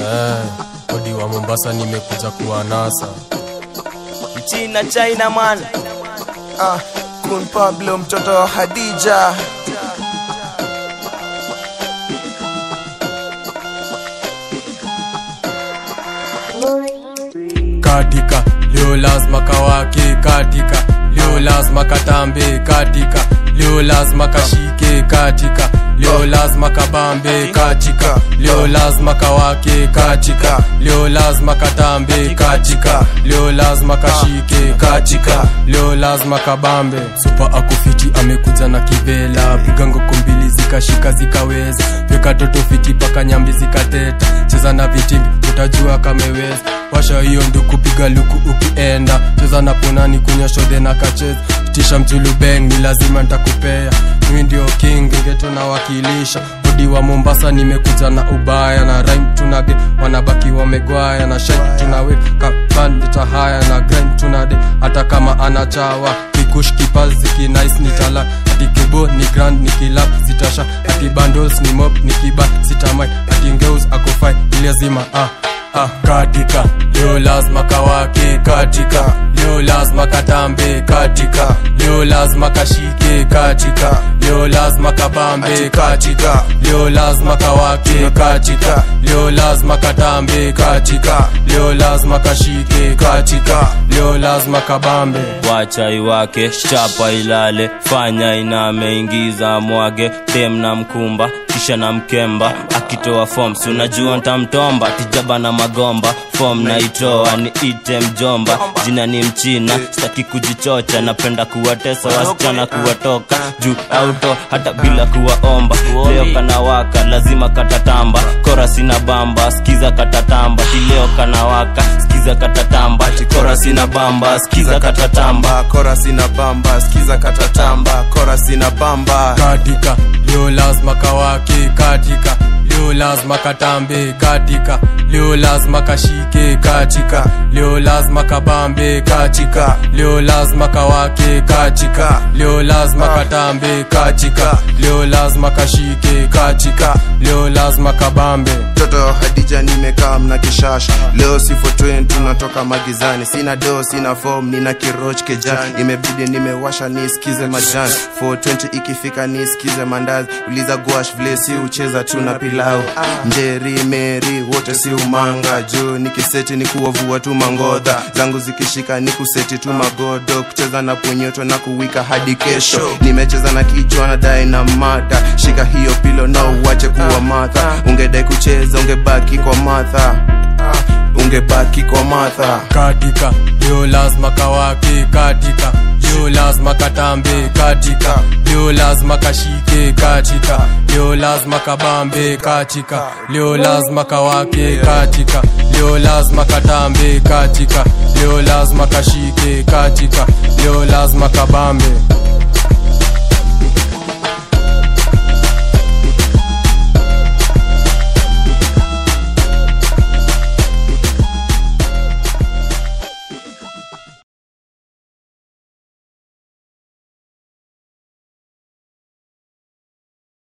Eh, odi wa Mombasa nimekuja kuwa nasa. China China man Ah, Kun Pablo mtoto wa Hadija Katika leo lazima kawake, katika leo lazima katambe, katika leo lazima kashike, katika leo lazima kabambe, katika leo lazima kawake, katika leo lazima katambe, katika leo lazima kashike, katika leo lazima kabambe. Supa akufiti amekuja na kivela, piga ngoko mbili zikashika zikaweza, weka toto fiti paka nyambi zikateta, cheza na vitimbi utajua kameweza washa hiyo nduku piga luku ukienda cheza na punani kunywa shodhe na kacheza tisha mjulubeng ni lazima ntakupea mimi ndio king geto nawakilisha odi wa mombasa nimekuja na ubaya na rhyme tunage wanabaki wamegwaya na shine tunaweka bandita haya na grind tunade hata kama anachawa kikush kipazi kinais ni tala ati kebo ni grand ni kilap zitasha ati bandos ni mop ni kiba sitamai ati ngeus akofai ni lazima ah Ah, katika leo lazima kawake katika leo lazima katambe katika leo lazima kashike katika leo lazima kabambe katika leo lazima kawake katika leo lazima katambe katika leo lazima kashike katika leo lazima kabambe wacha iwake chapa ilale fanya inameingiza mwage dem na mkumba kisha na mkemba akitoa forms unajua ntamtomba tijaba na magomba fom naitoa ni ite mjomba jina ni mchina sitaki kujichocha napenda kuwatesa wasichana kuwatoka juu auto hata bila kuwaomba leo kanawaka lazima katatamba kora sina bamba skiza katatamba tileo kanawaka skiza katatamba kora sina bamba skiza katatamba Bamba, kora sina bamba Skiza katatamba, kora sina bamba katika leo lazima kawake katika leo lazima katambe katika leo lazima kashike katika leo lazima kabambe katika leo lazima kawake katika leo lazima katambe katika leo lazima kashike katika leo lazima kabambe mtoto Hadija nimekaa mna kishasha leo si 420 tunatoka magizani sina do sina form nina kiroch kejani imebidi nimewasha nisikize majani 420 ikifika nisikize mandazi uliza gwash vile si ucheza tu na pilau njeri meri wote si umanga juu nikiseti ni kuwavua tu mangodha zangu zikishika ni kuseti tu magodo kucheza na punyoto na kuwika hadi kesho nimecheza na kichwa na dai na mata shika hiyo pilo na uwache kuwa matha ungedai kucheza ungebaki kwa matha ungebaki kwa matha katika leo lazima kawake katika leo lazima katambe katika leo lazima kashike katika leo lazima kabambe katika leo lazima kawake katika leo lazima katambe katika leo lazima kashike katika leo lazima kabambe